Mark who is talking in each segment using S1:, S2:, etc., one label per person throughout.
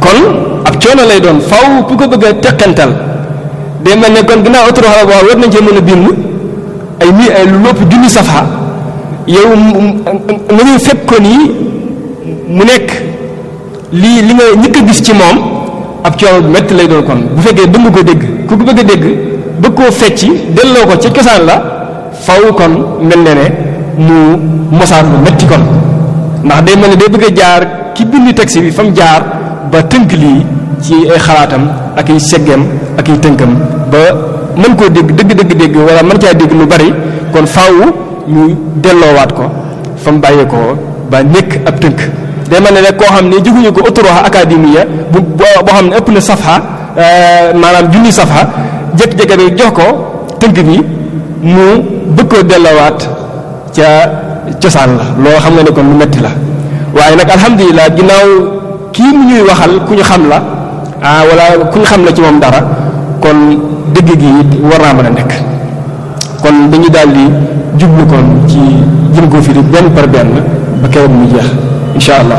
S1: kon ab coono lay doon faw ku ko bëgg a teqantal day mel ne kon ginnaaw autoroute la boo war nañ cee mën a bind ay mi ay lu lopp junni safa yow nga ñuy fekk ko nii mu nekk lii li nga ñëkk a gis ci moom ab coono bu métti lay doon kon bu fekkee bëgg ko dégg ku ko bëgg a dégg bëgg koo fecci delloo ko ca cosaan la faw kon mel ne ne mu mosaan lu métti kon ndax day mel ne day bëgg a jaar ki bind texte bi fa mu jaar ba tënk lii ci ay xalaatam ak ay seggeem ak ay tënkam ba mën koo dégg dëgg dëgg dégg wala mën caa dégg lu bari kon faaw ñu delloowaat ko fa mu bàyyee ko ba nekk ab tënk day mel ne rek koo xam ne jóguñu ko autoroha académie bu boo xam ne ëpp na safha maanaam junni safha jékki-jékki bi jox ko tënk bi mu bëgg koo delloowaat ca cosaan la loo xam nga ne kon lu metti la waaye nag alhamdulilah ginnaaw kii mu ñuy waxal ku ñu xam la ah wala ku ñu xam la ci moom dara kon dëgg gi it war naa mën a nekk kon dañu daal di jublu kon ci jëm ko firi benn par benn ba keroog mu jeex incha allah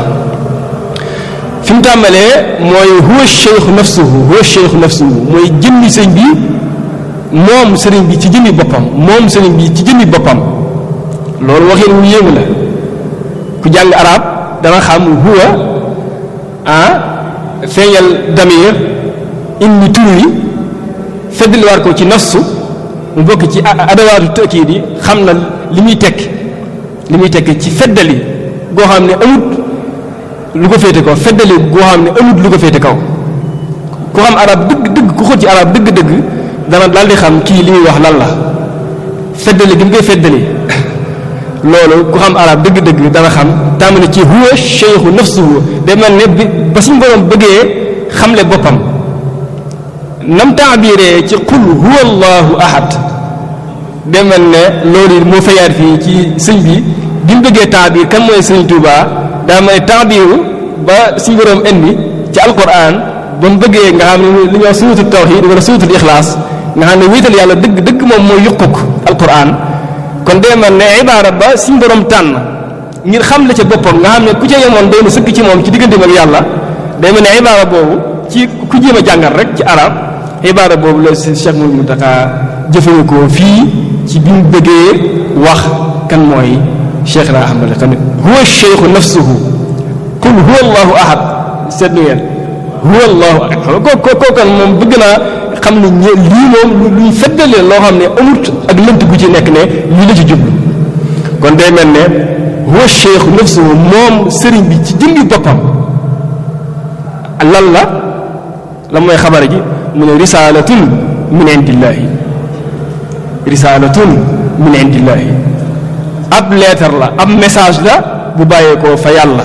S1: fi mu tàmbalee mooy huwa cheikhu nafsuhu huwa cheikhu nafsuhu mooy jëmmi sëñ bi moom sëriñ bi ci jëmmi boppam moom sëriñ bi ci jëmmi boppam loolu waxin wu yéemu la ku jàng arab dana xam huwa ah feeñal damir indi tur yi feddliwaat ko ci nafsu mu bokk ci adawaatu tëkkiid yi xam na li muy tekk li muy tekk ci feddali goo xam ne amut lu ko féete kaw feddali goo xam ne amut lu ko féete kaw ku xam arab dëgg dëgg ku xóot ci arab dëgg dëgg dana daal di xam kii li muy wax lan la feddali gi mu koy feddali loolu ku xam arab dëgg-dëgg dana xam tàmbali ci huwa cheikhu nafsuhu day mel ne bi ba suñu borom bëggee xamle boppam nam taabiree ci qul huwa allahu ahad day mel ne loolu moo fayaat fii ci sëñ bi bi mu bëggee taabir kan mooy sëñ Tuuba daa may taabiru ba suñu borom indi ci alquran ba mu bëggee nga xam ne li ñuy wax suuratul tawhid wala suuratul ixlaas nga xam ne wéetal yàlla dëgg dëgg moom mooy yuquk alquran kon day mel ne ibaara ba suñu borom tànn ngir xam la ca boppam nga xam ne ku ca yemoon doon sëkk ci moom ci digganteem ak yàlla day mel ne ibaara boobu ci ku jéem a jàngal rek ci arab ibaara boobu la Cheikh Mouhamadou Mountakha jëfandikoo fii ci bi mu bëggee wax kan mooy Cheikh na Ahmad tamit huwa cheikhu nafsuhu qul huwa allahu ahad seetlu ngeen huwa allahu ahad ko ko ko kan moom bëgg naa xam ne ñe lii moom luy feddalee loo xam ne amut ak lënt gu ci nekk ne lii la ci jublu kon day mel ne huwa cheikhu nafsuhu moom sëriñ bi ci jëmbi boppam lan la la mooy xabar ji mu ne risaalatun min indillahi risaalatun min indillahi ab leetar la ab message la bu bàyyeekoo fa yàlla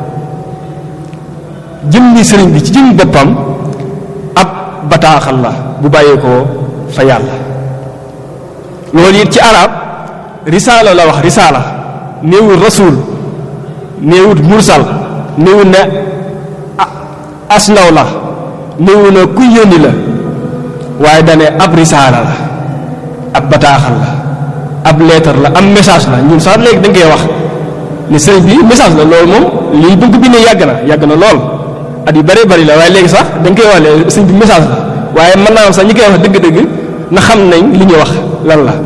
S1: jëmmi sëriñ bi ci jëmmi boppam ab bataaxal la bu bàyyeekoo fa yàlla loolu it ci arab risaala la wax risaala néewul rasul néewut mursal néewut ne as ndaw la néewu na ku yónni la waaye dane ab risaala la ab bataaxal la ab leetar la am message la ñun sax léegi dañ koy wax ne sëriñ bi message la loolu moom lii bëgg bi ne yàgg na yàgg na lool at yu bëree bëri la waaye léegi sax dañ koy wax ne sëriñ bi message la waaye mën naa am sax ñi koy wax dëgg-dëgg na xam nañ li ñuy wax lan la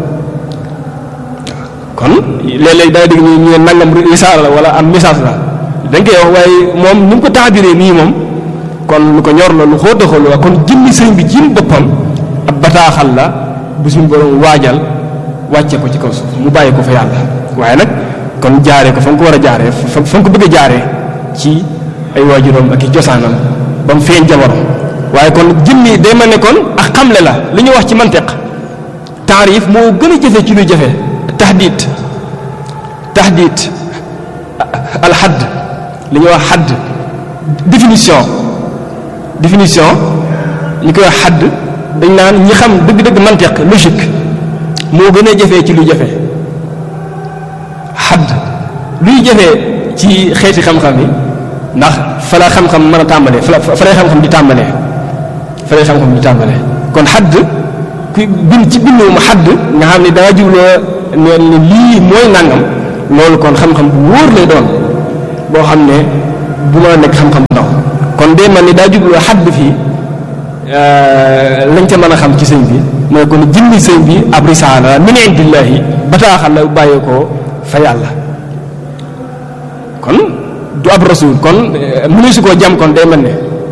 S1: kon léeg-léeg da nga dégg ñu ñu ne nangam risaala la wala am message la dañ koy wax waaye moom ni mu ko taabiree nii moom kon lu ko ñor la lu xóot a xóot la kon jëmmi sëriñ bi jëm boppam ab bataaxal la bu suñu borom waajal wàcce ko ci kaw suuf mu bàyyi ko fa yàlla waaye nag kon jaaree ko fa nga ko war a jaaree fa fa nga ko bëgg a jaaree ci ay waajuram ak i cosaanam ba mu feeñ jamono waaye kon jëmmi day mel ne kon ak xamle la li ñu wax ci mantiq taarif moo gën a jafe ci luy jafe tahdid tahdid alxadd li ñuy wax xadd définition définition ñu koy wax xadd dañ naan ñi xam dëgg-dëgg mantiq logique moo gën a jafee ci lu jafe xadd luy jafee ci xeeti xam-xam yi ndax fa la xam-xam mën a tàmbalee fa la fa lay xam-xam di tàmbalee fa lay xam-xam di tàmbalee kon xadd ku bind ci bindu mu xadd nga xam ne danga jubloo ne ne lii mooy nangam loolu kon xam-xam bu wóor lay doon boo xam ne bu mën a nekk xam-xam ndaw kon day mel ni daa jublu xadd fii lañ ca mën a xam ci sëñ bi mooy kon jëmmi sëñ bi ab risaala la min indillahi bataaxal la bàyyee ko fa yàlla kon du ab rasul kon mënu su koo jam kon day mel ne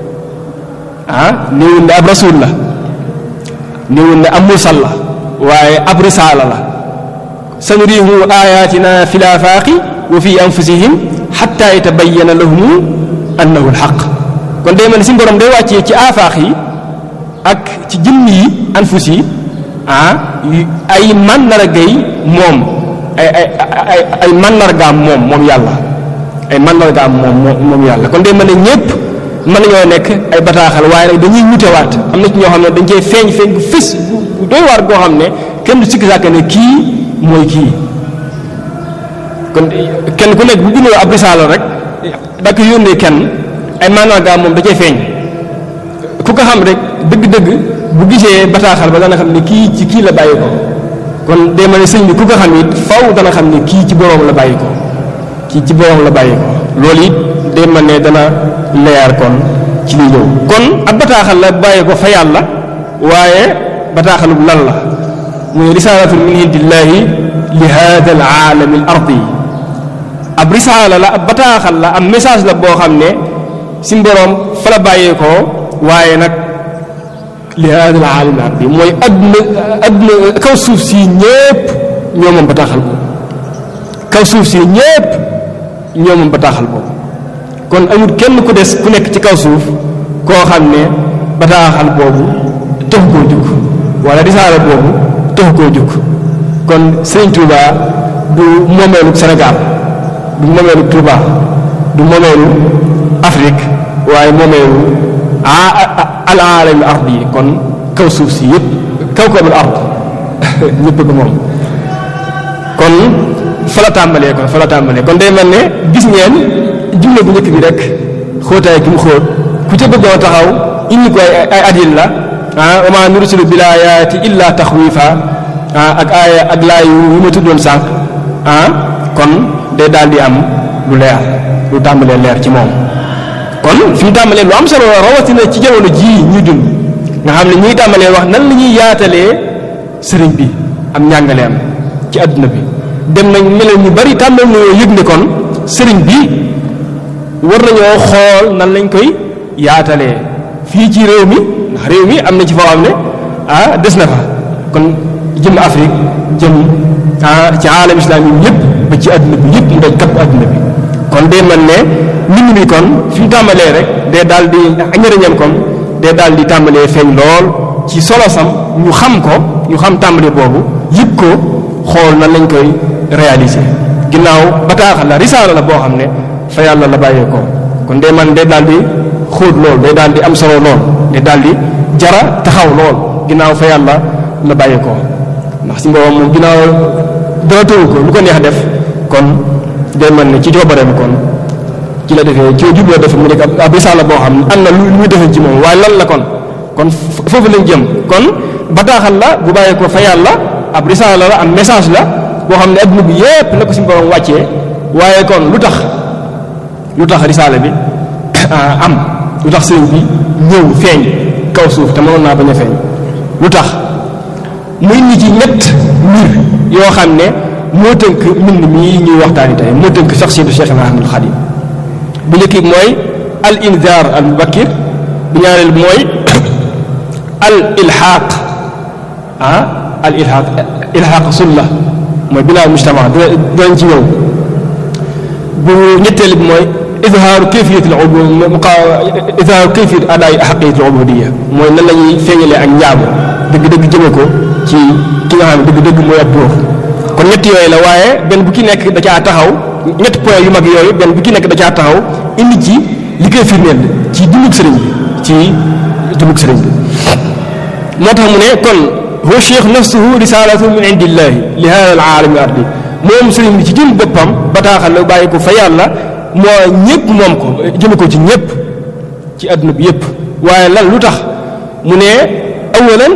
S1: ah néewul ne ab rasul la néewul ne am mursal la waaye ab risaala la sanurihim ayatina fi laafaaqi wa fi anfusihim xatta yatabayyana lahum annahu alxaq kon day mel ne si borom day wàccee ci aafaaq yi ak ci jëmm yi anfus yi ah ay màndargay moom ay ay ay ay màndargaam moom moom yàlla ay màndargaam moom moom yàlla kon day mel ne ñëpp mën nañoo nekk ay bataaxal waaye nag dañuy wutewaat am na ci ñoo xam ne dañ cee feeñ feeñ bu fës bu doy waar goo xam ne kenn du sikki sàkk ne kii mooy kii kon kenn ku nekk bu bindoo ab risaala rek da ko yónnee kenn ay màndargaam moom da cee feeñ ku ko xam rek dëgg-dëgg bu gisee bataaxal ba dana xam ne kii ci kii la bàyyi ko kon day mel ne sëñ bi ku ko xam it faw dana xam ne kii ci boroom la bàyyi ko kii ci boroom la bàyyi ko loolu it day mel ne dana leer kon ci li ñëw kon ab bataaxal la bàyyi ko fa yàlla waaye bataaxalub lan la muy risaalatun min indillahi li hada al aalami al ardi ab risaala la ab bataaxal la ab message la boo xam ne si boroom fa la bàyyeekoo waaye nag li hada al aalami al ardi mooy adduna adduna kaw suuf si ñépp ñoo moom bataaxal boobu kaw suuf si ñépp ñoo moom bataaxal boobu kon amul kenn ku des ku nekk ci kaw suuf koo xam ne bataaxal boobu tax koo jug wala risaala boobu tax koo jug kon Sëriñ Touba du moomeelu Sénégal du moomeelu Touba du moomeelu Afrique waaye moomeelu al aalami ard yi kon kaw suuf si yëpp kaw kawul ard ñëpp ko moom kon fa la tàmbalee kon fa la tàmbalee kon day mel ne gis ngeen jumla bu njëkk bi rek xóotaay gi mu xóot ku ca bëggoon taxaw indi ko ay ay adil la ah wa maa nursilu bil aayaati illa taxwiifa ah ak aaya ak laay yu ma tuddoon sànq ah kon day daal di am lu leer lu tàmbalee leer ci moom. kon fi mu tàmbalee lu am solo la rawatina ci jamono jii ñuy dund nga xam ne ñuy tàmbalee wax nan la ñuy yaatalee sëriñ bi am njàngaleem ci adduna bi dem nañ mel ñu bari tàmbal nañoo yëg ne kon sëriñ bi. war nañoo xool nan lañ koy yaatalee fii ci réew mi ndax réew mi am na ci foo xam ne ah des na fa kon jëm Afrique jëm ah ci aalam islam yi yëpp ba ci adduna bi yëpp mu daj kapp adduna bi kon day mel ne mbind mi kon fi mu tàmbalee rek day daal di njëriñam kon day daal di tàmbalee feeñ lool ci solosam ñu xam ko ñu xam tàmbali boobu yëpp ko xool nan lañ koy réaliser ginnaaw bataaxal la risaala la boo xam ne fa yàlla la bàyyee ko kon day man day daal di xóot lool day daal di am solo lool day daal di jara taxaw lool ginnaaw fa yàlla la bàyyee ko ndax si mboobam moom ginnaaw dara tëwu ko lu ko neex def kon day man ne ci coobareem kon ci la defee ci jubloo def mu nekk ab risaala boo xam ne am na lu muy defee ci moom waaye lan la kon kon foofu lañ jëm kon bataaxal la bu bàyyee ko fa yàlla ab risaala la am message la boo xam ne adduna bi yépp la ko si mboobam wàccee waaye kon lu tax lu tax risaale bi am lu tax sëriñ bi ñëw feeñ kaw suuf te mënoon naa bañ a feeñ lu tax muy nit yi ñett mbir yoo xam ne moo tënk mbind mii ñuy waxtaani tey moo tënk saxsiyatu Cheikh Ibrahimul Xadim bu njëkk bi mooy al inzaar al mubakkir bu ñaareel bi mooy al ilxaaq ah al ilxaaq ilxaaq sulla mooy binaa mujtama dinañ ci ñëw bu ñetteel bi mooy izhaaru kayfiyat al izhaaru kayfiyat adaay xaqiyat al ubudiyya mooy nan la ñuy feeñalee ak njaamu dëgg-dëgg jëme ko ci ki nga xam ne dëgg-dëgg mooy ab dóor kon ñett yooyu la waaye benn bu ki nekk da caa taxaw ñett point yu mag yooyu benn bu ki nekk da caa taxaw indi ci li koy firndeel ci dundug sëriñ bi ci dundug sëriñ bi moo tax mu ne kon huwa cheikh nafsuhu risalatu min indillahi li hada al aalami ardi moom sëriñ bi ci jëm boppam bataaxal la bàyyi ko fa yàlla moo ñëpp moom ko jëme ko ci ñëpp ci àdduna bi yëpp waaye lan lu tax mu ne awalan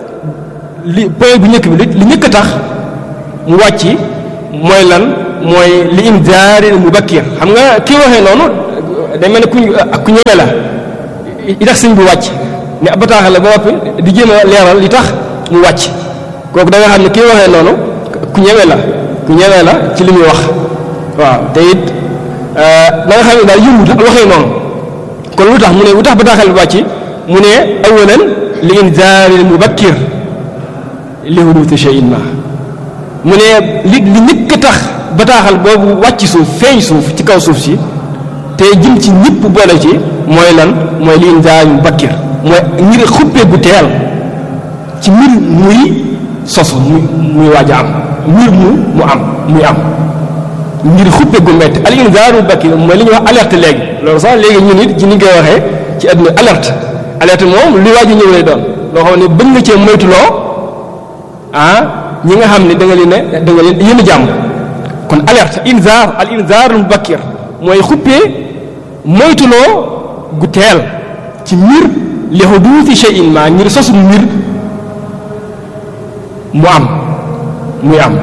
S1: li point bu njëkk bi li njëkk a tax mu wàcc mooy lan mooy li inzaari mubakkir xam nga kii waxee noonu day mel ne ku ku ñeme la yi tax sëñ bi wàcc ne ab bataaxal la ba noppi di jéem a leeral li tax mu wàcc kooku da nga xam ne kii waxee noonu ku ñeme la ku ñeme la ci li muy wax waaw te it da nga xam ne daal yëngut waxee noonu kon lu tax mu ne lu tax bataaxal bi wàcc mu ne awalan li inzaaril mubakkir li huduuti shay'in ma mu ne li li njëkk a tax bataaxal boobu wàcc suuf feeñ suuf ci kaw suuf si te jëm ci ñëpp boole ci mooy lan mooy li inzaaril mubakkir mooy ngir xuppee gu teel ci mbir muy sosu muy muy waaj a am mbir mu mu am muy am ngir xuppe gu metti al inzaaru bakki mooy li ñuy wax alerte léegi loolu sax léegi ñun it ci ni koy waxee ci àdduna alerte alerte moom li waaj a ñëw lay doon loo xam ne bëgg nga cee moytuloo ah ñi nga xam ne da nga leen ne da nga leen yéen jàmm kon alerte inzaar al inzaaru bakkir mooy xuppee moytuloo gu teel ci mbir li huduusi shay'in ma ngir sosu mbir mu am muy am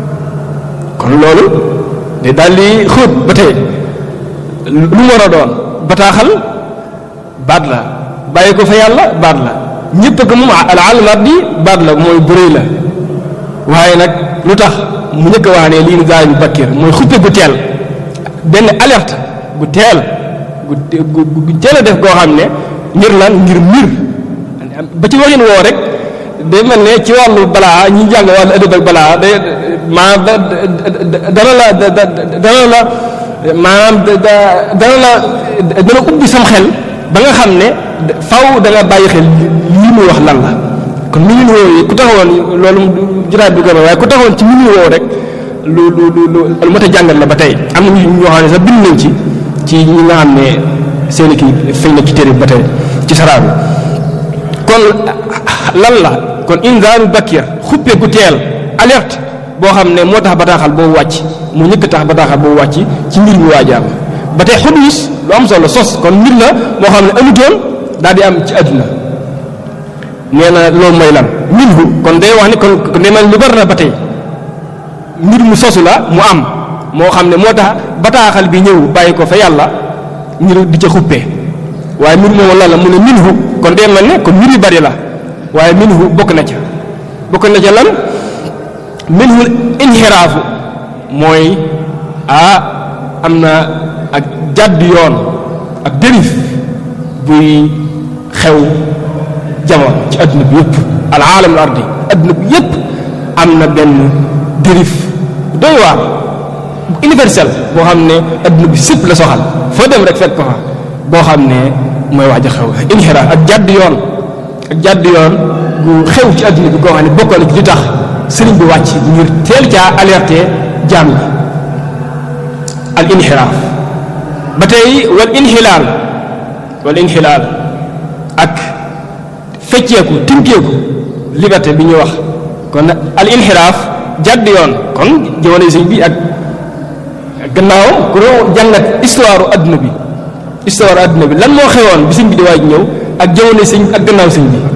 S1: kon loolu de daal di xóot ba tey lu mu war a doon bataaxal baat la bàyyi ko fa yàlla baat la ñëpp ko moom al alamat di baat la mooy bëréy la waaye nag lu tax mu njëkk a wax ne lii inzaar bu bakkir mooy xuppe gu teel benn alerte gu teel gu gu teel a def goo xam ne ngir lan ngir mbir ba ci waxin woo rek day mel ne ci wàllu balaa ñi jàng wàllu ëdëb ak balaa day maanaam dana la dana la maanaam dana la dana ubbi sam xel ba nga xam ne faw da nga bàyyi xel lii muy wax lan la kon mi ngi woowu ku taxawoon loolu juraat du gën a waaye ku taxawoon ci mi ngi woowu rek lu lu lu lu mat a jàngal la ba tey am na ñoo xam ne sax bind nañ ci ci ñi nga xam ne seen kii feeñ na ci téere ba tey ci saraa bi kon lan la kon inzaaru bakkir xuppe gu teel alerte boo xam ne moo tax bataaxal boobu wàcc mu ñëkk tax bataaxal boobu wàcc ci mbir mi waajaam ba tey xudus lu am solo sos kon mbir la moo xam ne amutoon daal di am ci àdduna nee na loolu mooy lan minhu kon day wax ni kon day mel lu bari na ba tey mbir mu sosu la mu am moo xam ne moo tax bataaxal bi ñëw bàyyi ko fa yàlla ngir di ca xuppe waaye mbir moomu lan la mu ne minhu kon day mel ne kon mbir yu bari la waaye minhu bokk na ca bokk na ca lan minhu inxiraafu mooy ah am na ak jàdd yoon ak dérif buy xew jamono ci adduna bi yëpp al aalam al ardi adduna bi yëpp am na benn dérif doy waar universel boo xam ne adduna bi sëpp la soxal foo dem rek fekk ko fa boo xam ne mooy wax ja xew inxiraaf ak jàdd yoon ak jàdd yoon gu xew ci adduna bi koo xam ne bokkoon ci li tax sëriñ bi wàcc ngir teel caa alerté jaam yi al inxiraaf ba tey wal inxilaal wal inxilaal ak fecceeku tinkeeku liberté bi ñuy wax kon al inxiraaf jàdd yoon kon jamono sëñ bi ak gannaawam ku doon jàngat histoire adduna bi histoire adduna bi lan moo xewoon bi sëñ bi di waaj ñëw ak jamono sëñ ak gannaaw sëñ bi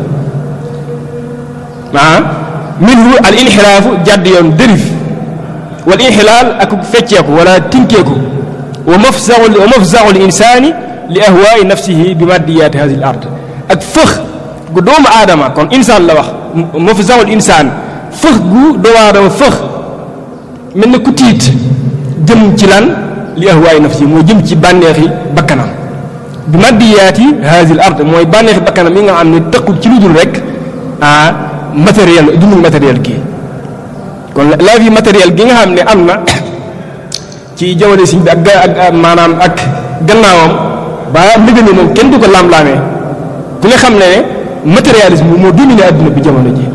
S1: ah minhu al inxiraafu jàdd yoon dérif wal inxilaal ak fecceeku wala tinkeeku wa mafzaau wa mafzaau l insaani li ahwaai nafsihi bi maddiyaati hadi l ard ak fëx gu doomu aadama kon insaan la wax mafzaau l insaan fëx gu doomu aadama fëx mel na ku tiit jëm ci lan li ahwaai nafsihi mooy jëm ci bànneexi bakkanam bi maddiyaati hadi l ard mooy bànneexi bakkanam yi nga xam ne tëqul ci lu dul rek ah matériel dundul matériel kii kon la vie matérielle gi nga xam ne am na ci jamono si bi ak ak maanaam ak gannaawam ba ndëgëni moom kenn du ko laam-laamee ku ne xam ne ne matérialisme moo dominé adduna bi jamono ji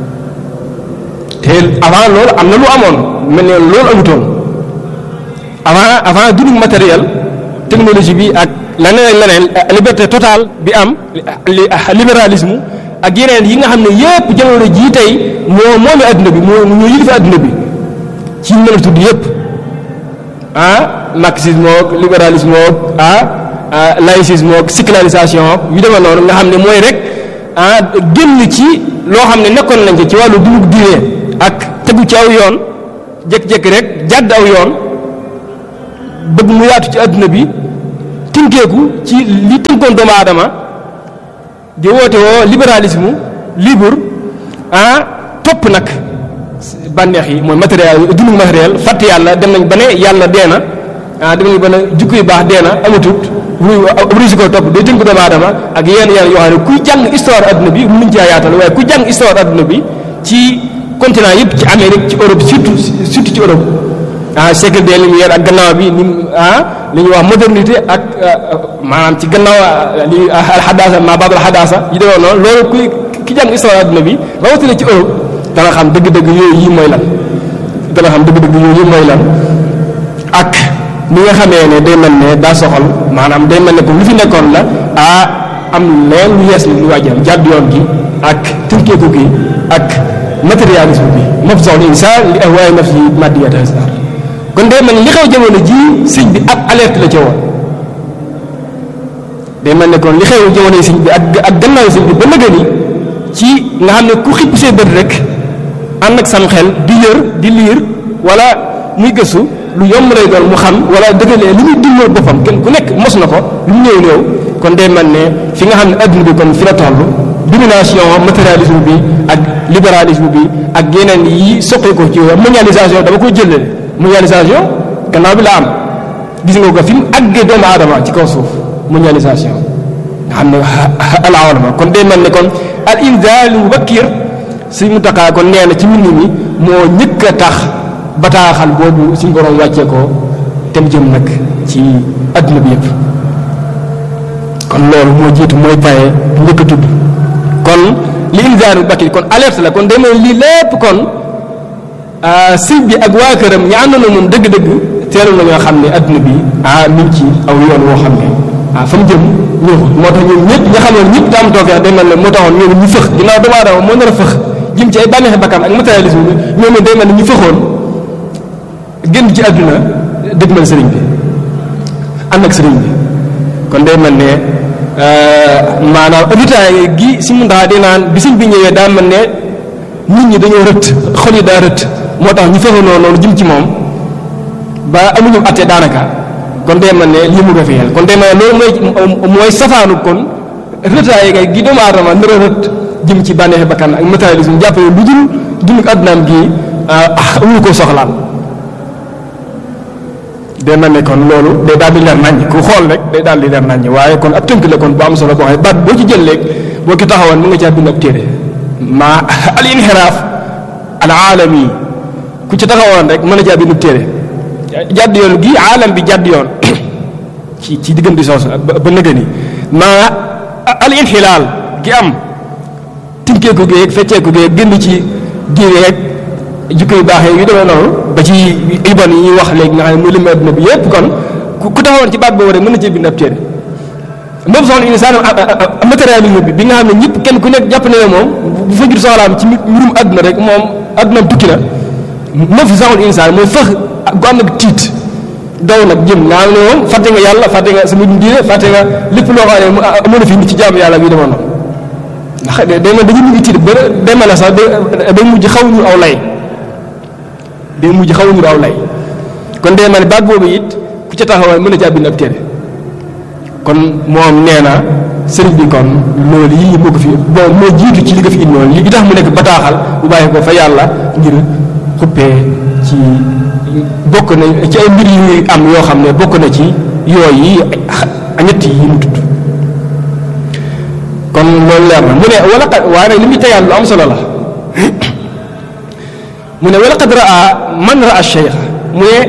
S1: te avant loolu am na lu amoon mel ne loolu amutoon avant avant dundul matériel technologie bi ak leneen leneen liberté totale bi am libéralisme ak yeneen yi nga xam ne yépp jamono jii tey moo moome adduna bi moo ñoo yilifa adduna bi ci mën a tudd yépp ah marxisme ak libéralisme ak ah laïcisme ak sécularisation yu demee noonu nga xam ne mooy rek ah génn ci loo xam ne nekkoon nañ ci wàllu dugub diine ak tegu ci aw yoon jékki-jékki rek jàdd aw yoon bëgg mu yaatu ci adduna bi tinkeeku ci li tënkoon doomu aadama di woote woo libéralisme libre ah topp nag bànneex yi mooy matériel dundu matériel fàtte yàlla dem nañ ba ne yàlla dee na ah dem nañ ba ne jukko yu baax dee na amatut muy obligé ko topp day tënk doomu aadama ak yenn yenn yoo xam ne kuy jàng histoire adduna bi mënuñ caa yaatal waaye ku jàng histoire adduna bi ci continent yëpp ci Amérique ci Europe surtout surtout ci Europe ah siècle des Lumières ak gannaaw bi ni ah li ñuy wax modernité ak maanaam ci gannaaw li alxadaasa maa baab alxadaasa yi demee noonu loolu kuy ki jàng histoire adduna bi rawatina ci Europe dana xam dëgg-dëgg yooyu yi mooy lan dana xam dëgg-dëgg yooyu yi mooy lan ak ni nga xamee ne day mel ne daa soxal maanaam day mel ne comme lu fi nekkoon la ah am leen lu yees lu waajal jàdd yoon gi ak tënkeeku gi ak matérialisme bi mafzaul insaan li ahwaay nafsi maddiyata kon day mel ne li xew jamono ji sëñ bi ab alerte la ca woon day mel ne kon li xew jamono sëñ bi ak ak gannaaw sëñ bi ba nëgë ni ci nga xam ne ku xipp see bët rek ànd ak sam xel di yër di liir wala muy gëstu lu yomb lay doon mu xam wala dëggalee li muy dimbal boppam kenn ku nekk mos na ko lu mu néew néew kon day mel ne fi nga xam ne adduna bi kon fi la toll domination matérialisme bi ak libéralisme bi ak yeneen yi soqee ko ci mondialisation dama koy jëlee mondialisation gannaaw bi la am gis nga ko fi mu àggee doomu aadama ci kaw suuf mondialisation nga xam ne alawalama kon day mel ne kon al inzaal mubakkir suñ mu taqaa kon nee na ci mbind mi moo ñëkk a tax bataaxal boobu suñ borom wàccee ko tem jëm nag ci adduna bi yëpp kon loolu moo jiitu mooy paye njëkk a tudd kon li inzaal mubakkir kon alerte la kon day mel lii lépp kon sëñ bi ak waa këram ñi àndoon na moom dëgg-dëgg teelu na ñoo xam ne adduna bi ah mi ngi ci aw yoon woo xam ne ah fa mu jëm ñëwul moo tax ñoom ñëpp nga xam ne ñëpp daam toofeex day mel ne moo taxoon ñoom ñu fëx ginnaaw doomu aadama moo nar a fëx jëm ci ay bànneexi bakkan ak matérialisme bi ñoom day mel ne ñu fëxoon génn ci adduna dëgmal sëriñ bi ànd ak sëriñ bi kon day mel ne maanaam auditaay gi si mun daa di naan bi sëñ bi ñëwee daa mel ne nit ñi dañoo rëtt xol yi daa rëtt moo tax ñu fëxoon noonu jëm ci moom ba amuñu atte daanaka kon day mel ne lii mu ko fi kon day mel ne loolu mooy mooy safaanu kon rëtaay ga gi doomu aadama nar a rët jëm ci bànneexi bakkan ak matérialisme jàpp ne lu dul dund ak addunaam gi ah amuñu ko soxlaal day mel ne kon loolu day daal di leer naññ ku xool rek day daal di leer naññ waaye kon ab tënk la kon bu am solo boo xam ne baat boo ci jël léegi boo ki taxawoon mu nga caa bind ab téere ma al inxiraaf al aalami ku ci taxawoon rek mën a caa bind ab téere jàdd yoon gi aalam bi jàdd yoon ci ci diggante soosu ba nëgë ni ma al inxilaal gi am tinkeeku géeg fecceeku géeg génn ci diine rek jikko yu baax yu demee noonu ba ci ibon yi ñuy wax léegi nga xam ne muy limu adduna bi yépp kon ku taxawoon ci baat boobu rek mën na cee bind ab téere moom soxla insaan matérialisme bi bi nga xam ne ñëpp kenn ku nekk jàpp ne moom bu fa ngir soxlaam ci mbirum adduna rek moom addunaam tukki na moom fi saxul insaan mooy fëx gu am nag tiit daw nag jëm nga xam ne moom fàtte nga yàlla fàtte nga sama diine fàtte nga lépp loo xam ne amoon na fi nit ci jaamu yàlla bi demoon na ndax day mel dañu mujj tiit ba day mel ne sax day mujj xaw ñu aw lay day mujj xaw ñu aw lay kon day mel ne baat boobu it ku ca taxawaay mën a jàpp bind ab téere kon moom nee na sëriñ bi kon loolu yi moo ko fi bon moo jiitu ci li nga fi indi noonu li tax mu nekk bataaxal bu bàyyi ko fa yàlla ngir xuppee ci bokk na ci ay mbir yu am yoo xam ne bokk na ci yooyu yi ñett yi mu tudd kon loolu leer na mu ne wala qad waaye nag li muy tegaat lu am solo la mu ne wala qad raa man raa cheikh mu ne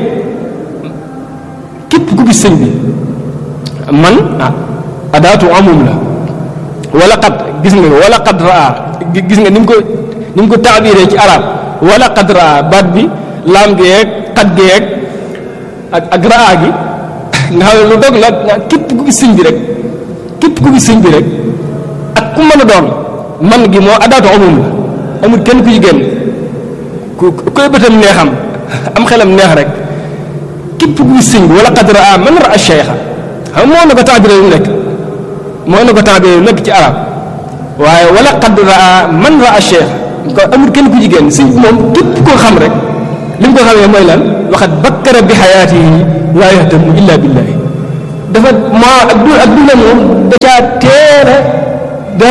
S1: képp ku gis sëñ bi man ah adaatu amum la wala qad gis nga wala qad raa gis nga ni mu ko ni mu ko taabiree ci arab wala qad raa baat bi laam gi yeeg xat gi yeeg ak ak raa gi nga xam ne lu dog la képp ku gis sëñ bi rek képp ku gis sëñ bi rek ak ku mën a doon man gi moo adaatu amum la amul kenn ku ci génn ku koy bëtam neexam am xelam neex rek képp ku gis sëñ bi wala qad raa man raa cheikha xam moo na ko taabiree yu nekk moo na ko taabiree yu nekk ci arab waaye wala qad raa man raa cheikh ko amul kenn ku ci génn sëñ bi moom képp koo xam rek li mu ko xamee mooy lan waxat bakkara bi xayaatihi laa yahtamu illa billahi dafa maa ak du ak duna moom da caa teel a daa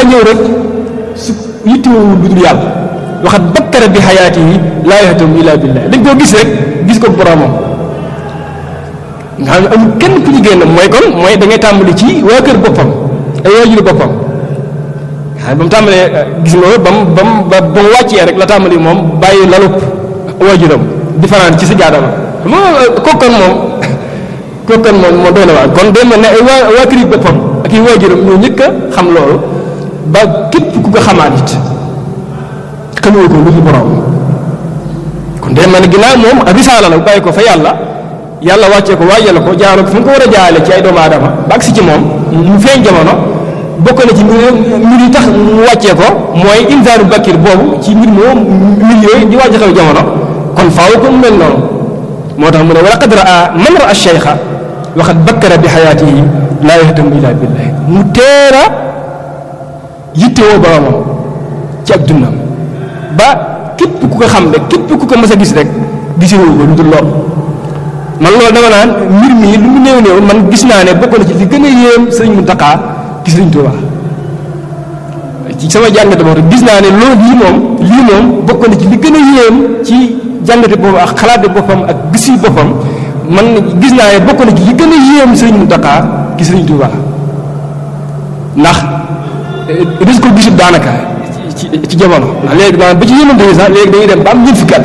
S1: ñëw rek su yittewoo lu dul yàlla waxat bakkara bi xayaati yi laa yahtam illa billah dañ koo gis rek gis ko boromam nga xam ne amul kenn ku ñu génn mooy kon mooy da ngay tàmbali ci waa kër boppam ay waajuru boppam waaye ba mu tàmbalee gis nga ba mu ba mu ba mu wàccee rek la tàmbali moom bàyyi lalub waajuram di fanaan ci sa jaadama moom kokkan moom kokkan moom moo doy na waar kon day mel ne ay waa waa kër boppam ak i waajuram ñoo njëkk a xam loolu ba képp ku ko xamaat it xamoo ko lu fi borom kon day mel ne ginnaaw moom risaala la bàyyi ko fa yàlla yàlla wàccee ko waajal ko jaarale ko fu mu ko war a jaarale ci ay doomu aadama ba agsi ci moom mu feeñ jamono bokk na ci mbir mbir yi tax mu wàccee ko mooy insaanu bakir boobu ci mbir moom mbir yooyu di wàcc xew jamono kon faaw ko mu mel noonu moo tax mu ne wala qad raa man raa cheikha waxat bakkara bi xayaatihi laa yahtamu illa billahi mu teel a yittewoo boromam ci ab dundam ba képp ku ko xam rek képp ku ko mës a gis rek gisewoo ko lu dul lool man loolu dama naan mbir mi lu mu néew néew man gis naa ne bokk na ci li gën a yéem sëriñ Muntaxa gis sëriñ Tuuba ci sama jàngate boobu gis naa ne loolu lii moom lii moom bokk na ci li gën a yéem ci jàngate boppam ak xalaate boppam ak gisi boppam man gis naa ne bokk na ci li gën a yéem sëriñ Muntaxa gis sëriñ Tuuba ndax des ko gisut daanaka ci ci jamono ndax léegi daan ba ci yéemante yi sax léegi dañuy dem ba am ñeent fukki at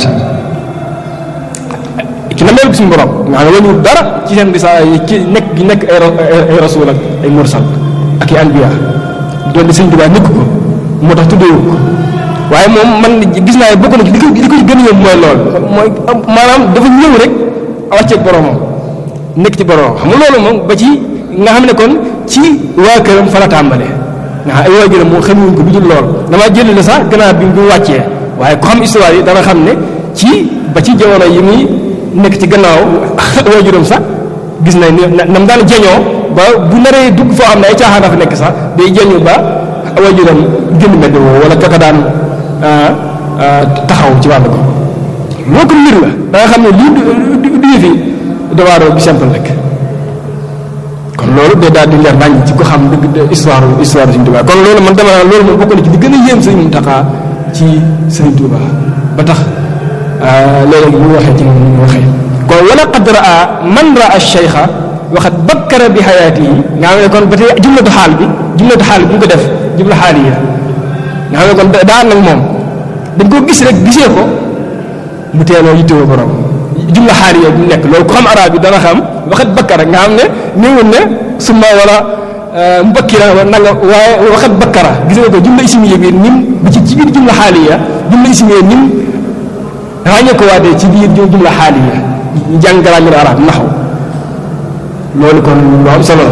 S1: ci na mel suñu borom nga xam ne wañu dara ci seen risaa yi ci nekk gi nekk ay ay rasul ak ay mursal ak i anbiya doon di sëñ Tuubaa nekk ko moo tax tuddeewu ko waaye moom man gis naa ne bokk na ci li ko li ko gën a yëm mooy lool mooy maanaam dafa ñëw rek wàcceeg boromam nekk ci boromam xam nga loolu moom ba ci nga xam ne kon ci waa këram fa la tàmbalee nga xam ay waajuram moom xamuñ ko bu dul lool damaa jël la sax gannaaw bi mu wàccee waaye ku xam histoire yi dana xam ne ci ba ci jamono yi muy nekk ci gannaaw waajuram sax gis nañ ne na mu daan jeñoo ba bu naree dugg foo xam ne ay caaxaan dafa nekk sax day jeñu ba waajuram génn mbedd woo wala kaka daan taxaw ci wàllu ko loo ko mbir la da nga xam ne lii du du yëfi dawaaroo bi simple rek kon loolu day daal di leer nañ ci ko xam dëgg histoire histoire Sëriñ Tuubaa kon loolu man dama naan loolu moom bokk na ci li gën a yéem Sëriñ Muntaxa ci Sëriñ Tuubaa ba tax léeg-léeg bu waxee ci moom ñu waxee kon wala qad raa man raa cheikha waxat bakkara bi xayaatihi nga xam ne kon ba tey jumlatu xaal bi jumlatu xaal bi bu ñu ko def jumla xaal yi nga xam ne kon daan nag moom dañ ko gis rek gisee ko mu teeloo yittewoo borom jumla xaal yi bu nekk loolu ko xam arab yi dana xam waxat bakkara nga xam ne néewul ne summa wala mubakkira nanga waaye waxat bakkara gis nga ko jumla ismiya bi nim bi ci ci biir jumla xaal yi jumla ismiya nim ràññee ko waatee ci biir jumla xaaliya ñu jàng grammaire arab naxaw loolu kon lu am solo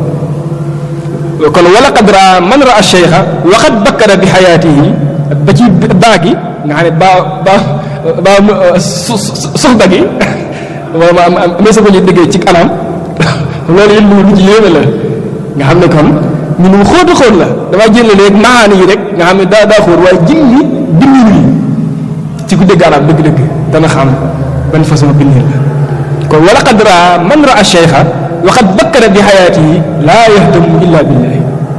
S1: la kon wala qad raa man raa cheikha waxat bakkara bi xayaatihi ba ci baa gi nga xam ne baa baa baa soxda gi wala ma am amee sa ko ñu déggee ci anam loolu it lu ci yéeme la nga xam ne kon ñu nu xóotu xóot la damaa jël léegi maani yi rek nga xam ne daa daa xóot waaye jimmi binni yi ci ku dégg arab dëgg-dëgg dana xam ban façon bindin la kon wala qad raa man raa cheikha waxat bakkara bi xayaatihi laa yahtamu illa billahi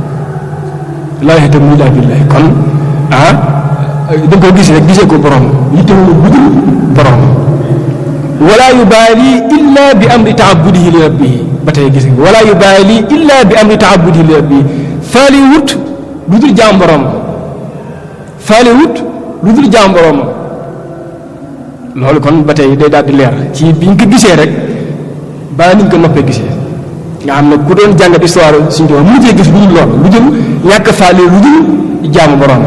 S1: laa yahtamu illa billahi kon ah da nga ko gis rek gisee ko borom yittewul budul borom wala yubaali illa bi amri taabudihi li rabbihi ba tey gis nga wala yubaali illa bi amri taabudihi li rabbihi faali wut lu dul jaam borom faali wut lu dul jaam borom loolu kon ba tey day daal di leer ci bi ñu ko gisee rek baa ni ñu ko noppee gisee nga xam ne ku doon jàngat histoire suñu doon mujjee gis lu dul loolu lu dul ñàkk faale lu dul jaamu borom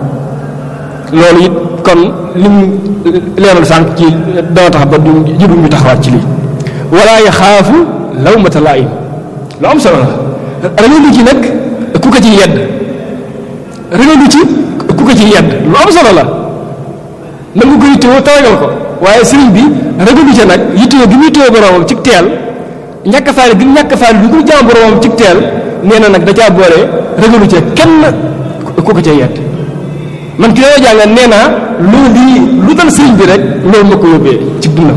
S1: loolu it kon lim leeral sànq ci dana tax ba du jëbu ñu taxawaat ci lii wala yaxaafu lawmata laa'im lu am solo la ragalu ci nag ku ko ci yedd ragalu ci ku ko ci yedd lu am solo la nangu ko yittewoo tawagal ko waaye sëriñ bi ragalu ca nag yittewoo gi muy yittewoo boromam ci teel ñàkk faale gi ñàkk faale bi muy jaam boromam ci teel nee na nag da caa boole ragalu ca kenn ku ko ca yedd man ki dama jàngal nee naa loolu lii lu dal sëriñ bi rek loolu ma ko yóbbee ci dundam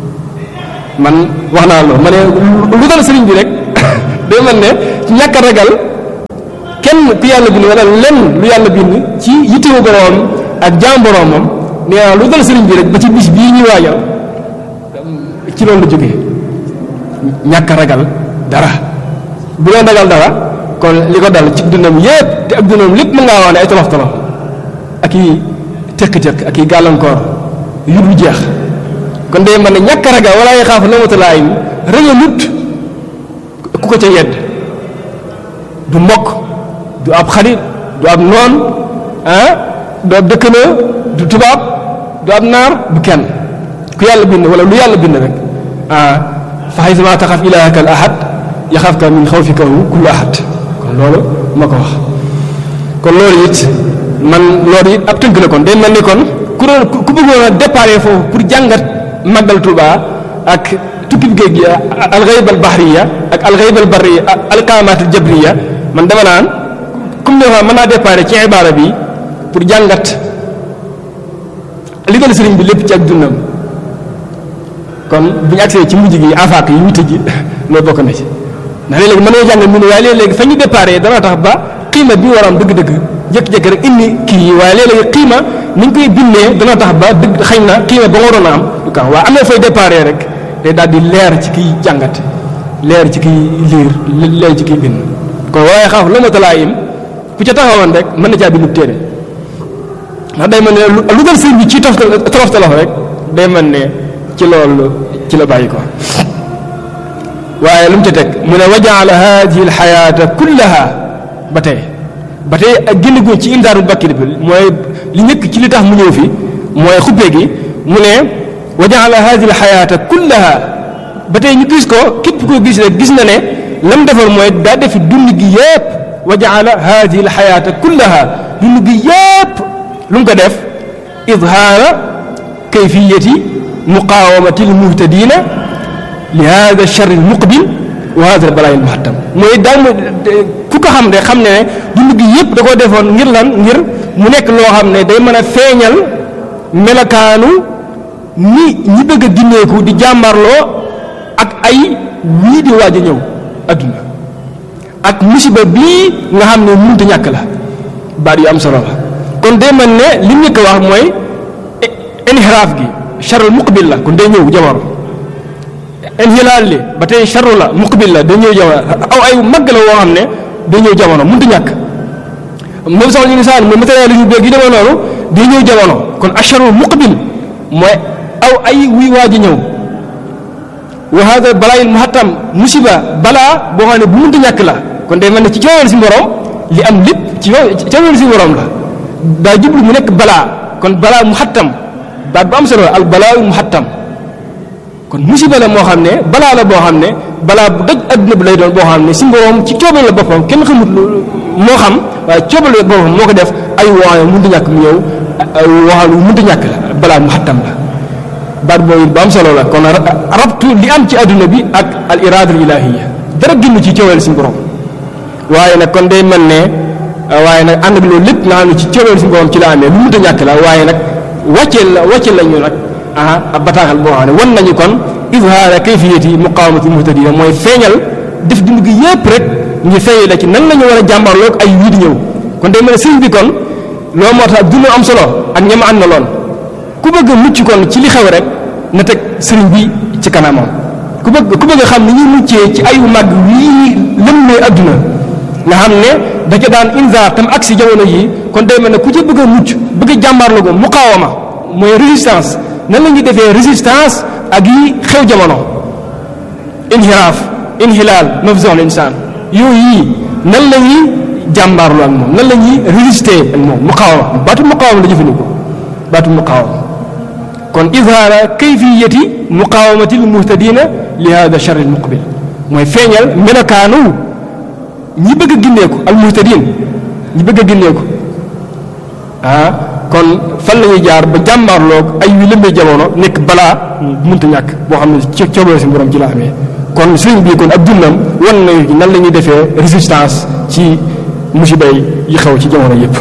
S1: man wax naa loolu ma ne lu dal sëriñ bi rek day mel ne ci ñàkk a ragal kenn ku yàlla bind wala lenn lu yàlla bind ci yittewu boroom ak jaam boroomam nee naa lu dal sëriñ bi rek ba ci bis bii ñuy waajal ci loolu la jógee ñàkk ragal dara bu doon ragal dara kon li ko dal ci dundam yépp te ak dundam lépp mën ngaa wax ne ay tolof tolof ak i tëkk-tëkk ak i gàllankoor yu du jeex kon day mën ne ñàkk ragal wala ay xaaf lamatalaay rëgalut ku ko ca yedd du mbokk du ab xarit du ab noon ah du ab dëkkandoo du tubaab du ab naar du kenn ku yàlla bind wala lu yàlla bind rek ah fa xaysama taxaf ilaahaka al ahad yaxafka min xawfikahu kullu ahad kon loolu ma ko wax kon loolu it man loolu it ab tënk la kon day mel ni kon ku doon ku bëggoon a déparé foofu pour jàngat màggal Tuuba ak tukki géej gi alxayb al bahriya ak alxayb al barriya alqaamaat al jabriya man dama naan comme ne wax mën naa déparé ci ibaara bi pour jàngat li dal sëriñ bi lépp ci ak dundam kon bu ñu agsee ci mujj gi afaak yi witte ji loolu bokk na ci ndax léeg-léeg mën nañoo jàngal mu ne waaye léeg-léeg fa ñu déparé dana tax ba xiima bi war a am dëgg-dëgg jékki-jékki rek indi kii yi waaye léeg-léeg xiima ni ñu koy bindee dana tax ba dëgg xëy na xiima ba waroon a am du kan waaye am na fay déparé rek day daal di leer ci kiy jàngat leer ci kiy liir leer ci kiy bind kon waaye xaaf la ma talaa yim ku ca taxawoon rek mën na caa bindu téere ndax day mel ne lu dal sëriñ bi ci tof tolof tolof rek day mel ne ci loolu ci la bàyyi ko waaye lu mu ca teg mu ne wa jaala hadihi alxayaata kullaha ba tey ba tey ak génn gu ci indaarul bakkir bi mooy li njëkk ci li tax mu ñëw fi mooy xuppee gi mu ne wa jaala hadihi alxayaata kullaha ba tey ñu gis ko képp koo gis rek gis na ne lam defal mooy daa defi dund gi yépp wa jaala hadihi alxayaata kullaha dund gi yépp lu mu ko def idhaara kayfiyati muqaawamati almuhtadina li hada alchar almuqbil wa hada albalaa almuhattam mooy daal ku ko xam de xam ne dund gi yépp da koo defoon ngir lan ngir mu nekk loo xam ne day mën a feeñal melakaanu ni ñi bëgg a ginneeku di jàmbarloo ak ay wii di waaj a ñëw adduna ak musiba bii nga xam ne mënut a ñàkk la baat yu am solo la kon day mel ne li mu njëkk a wax mooy inhiraaf gi charul muqbil la kon day ñëw jamono inhilaal li ba tey charu la muqbil la day ñëw jamono aw ay mag la woo xam ne day ñëw jamono mënut a ñàkk moom sax ñu insaan mooy matériel yu beeg yi demee noonu day ñëw jamono kon acharul muqbil mooy aw ay wuy waaj a ñëw wa hada balaa il muhattam musiba balaa boo xam ne bu mënta ñàkk la kon day mel ne ci cooweel si borom li am lépp ci cooweel si borom la daa jublu mu nekk balaa kon balaa muhattam baat bu am solo al balaa muhattam kon musiba la moo xam ne balaa la boo xam ne balaa bu daj adduna bi lay doon boo xam ne si borom ci coobal la boppam kenn xamut moo xam waaye coobal la boppam moo ko def ay waaye mënta ñàkk mu ñëw waxal mënta ñàkk la balaa muhattam la baat boobu bu am solo la kon rabtu li am ci adduna bi ak al irada al ilahiya dara génn ci cooweel si borom waaye nag kon day mel ne waaye nag ànd ak loolu lépp nga xam ne ci cooweel si borom ci la amee lu mënta ñàkk la waaye nag wàcceel la wàcceel la ñu nag ah ab bataaxal boo xam ne wan nañu kon izhaara kayfiyati muqawamati muhtadina mooy feeñal def dund gi yépp rek ñu feeñee la ci nan la ñu war a jàmbarloog ay wii di ñëw kon day mel ne sëriñ bi kon loo moo tax dund am solo ak ñama ànd na loon ku bëgg a mucc kon ci li xew rek na teg sëriñ bi ci kanamam ku bëgg ku bëgg a xam ni ñuy muccee ci ayu màgg wii lëmmee adduna nga xam ne da ca daan inzaar tam ak si jamono yi kon day mel ne ku ci bëgg a mucc bëgg a jàmbaarlu ko muqaawama mooy résistance nan la ñuy defee résistance ak yi xew jamono inhiraaf inhilaal mafzon insaan yooyu yi nan la ñuy jàmbaarlu ak moom nan la ñuy résister ak moom muqaawama baatu muqaawama la jëfandikoo baatu muqaawama kon izhaara kayfiyati muqaawamati lmuhtadina li hada char almuqbil mooy feeñal melokaanu ñi bëgg a ginneeku almuhtadin ñi bëgg a ginneeku ah kon fan la ñuy jaar ba jàmmaarloog ay wi lëmbee jamono nekk balaa mënta ñàkk boo xam ne ci coobare si borom ci la amee kon sëriñ bi kon ab dundam wan nañu nan la ñuy defee résistance ci musiba yi xew ci jamono yépp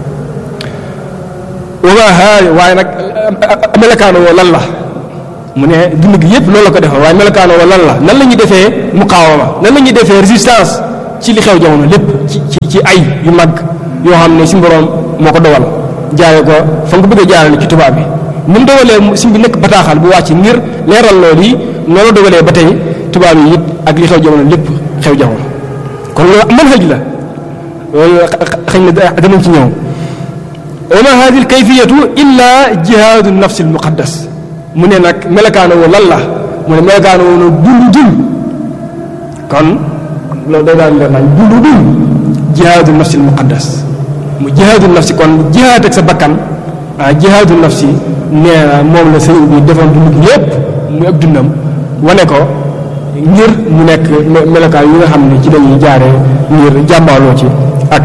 S1: waa waaye nag melokaano woo lan la mu ne dund gi yépp loolu la ko defal waaye melokaano woo lan la nan la ñuy defee muqaawama nan la ñuy defee résistance ci li xew jamono lépp ci ci ci ay yu mag yoo xam ne si borom moo ko dogal jaare ko fa nga ko bëgg a jaarale ci tubaab bi ni mu dogalee si bi nekk bataaxal bu wàcc ngir leeral loolu yi noonu la dogalee ba tey tubaab yi it ak li xew jamono lépp xew jamono kon loolu mën xëj la loolu xëy na danañ ci ñëw wa ma hadi alkayfiyatu illa jihaadu nafsi almuqaddas mu ne nag melakaana woo lan la mu ne melakaana woo no dund dund kon loolu day daal leer nañ dund dund jihaadu nafsi almuqaddas mu jihaadu nafsi kon jihaad ak sa bakkan ah jihaadu nafsi nee na moom la sëriñ bi defoon dund gi yépp muy ak dundam wane ko ngir mu nekk melokaan yi nga xam ne ci dañuy jaaree ngir jàmbaaloo ci ak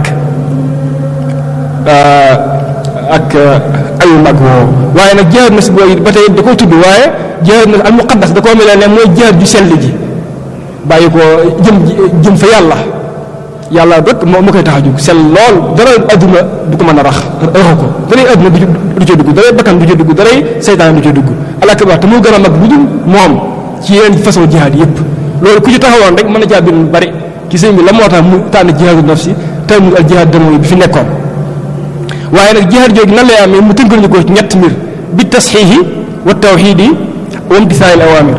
S1: ak ayu mag woo waaye nag jihaad nafsi boobu ba tey da koo tudd waaye jihaad nafsi al muqaddas da koo mel ne mooy jihaad ju sell ji bàyyi ko jëm jëm fa yàlla yàlla rek moo moo koy tax a jóg sell lool dara adduna du ko mën a rax raxu ko daray adduna du du ca dugg daray bakkan du ca dugg daray seytaan du ca dugg alakabar te moo gën a mag bu dul moom ci yeneen façon jihaad yépp loolu ku ci taxawoon rek mën na caa bind lu bari ci sëñ bi la moo tax mu tànn jihaadu nafsi tànn al jihaad damoy bi fi nekkoon waaye nag jihaad jooju nan lay amee mu tënkal ñu ko ci ñett mbir bi tasxiixi wa tawxiidi wa imtisaali awaamir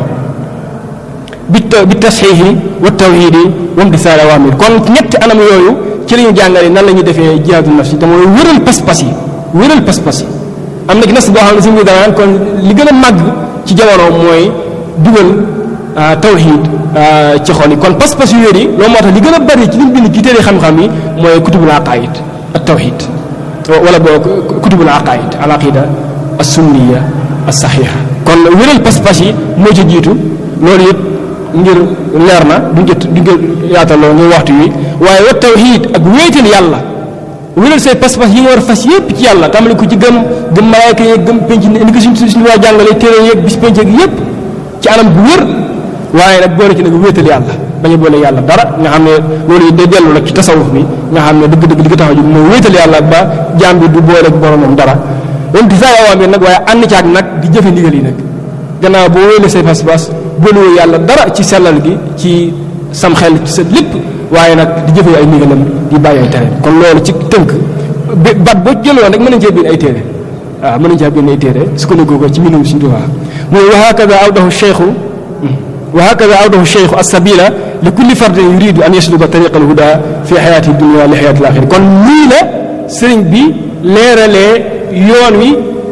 S1: bi bi tasxiixi wa tawxiidi wa imtisaali awaamir kon ñetti anam yooyu ci la ñu jàngale nan la ñuy defee jihaadu nafsi te mooy wéral pas-pas yi wéral pas-pas yi am na ci nas boo xam ne si mu danaan kon li gën a màgg ci jamono mooy dugal tawxiid ci xol yi kon pas-pas yu wér yi loolu moo tax li gën a bari ci li mu bind ci téere xam-xam yi mooy kutubul aqaid ak tawxiid wala boo kutubul aqaid al aqida as sunniya as saxiixa kon wéral pas-pas yi moo ci jiitu loolu yëpp ngir leer na duñ jot duñ ko yaataloo ngir waxtu wi waaye wa tawxiid ak wéetal yàlla wéral say pas-pas yi nga war a fas yëpp ci yàlla tàmbali ko ci gëm gëm malaayka yeeg gëm penc ni ko suñ suñu waa jàngale téere yeeg bis penc yeeg yëpp ci anam bu wér waaye nag boole ci nag wéetal yàlla bañ a boole yàlla dara nga xam ne loolu yi day dellu nag ci tasawuf bi nga xam ne dëgg-dëgg li ko tax a jóg mooy wéetal yàlla ba jaam bi du boole ak boromam dara wante saa yoo bi nag waaye ànd caag nag di jëfe ndigal yi nag gannaaw boo wéele say pas-pas boolewoo yàlla dara ci sellal gi ci sam xel ci sa lépp waaye nag di jëfe ay ndigalam di bàyyi ay tere kon loolu ci tënk bat boo jëloon rek mën nañ cee bind ay téere waaw mën nañ cee bind ay téere sukkandiku ko ci mbindum Sëriñ Tuubaa mooy wa hakada awdahu cheikhu wa hakada awdahu cheikhu as-sabila li kulli fardin yuridu an yasluka tariqa al-huda fi xayaati dunia li xayaati al-axira kon nii la sëriñ bi leeralee yoon wi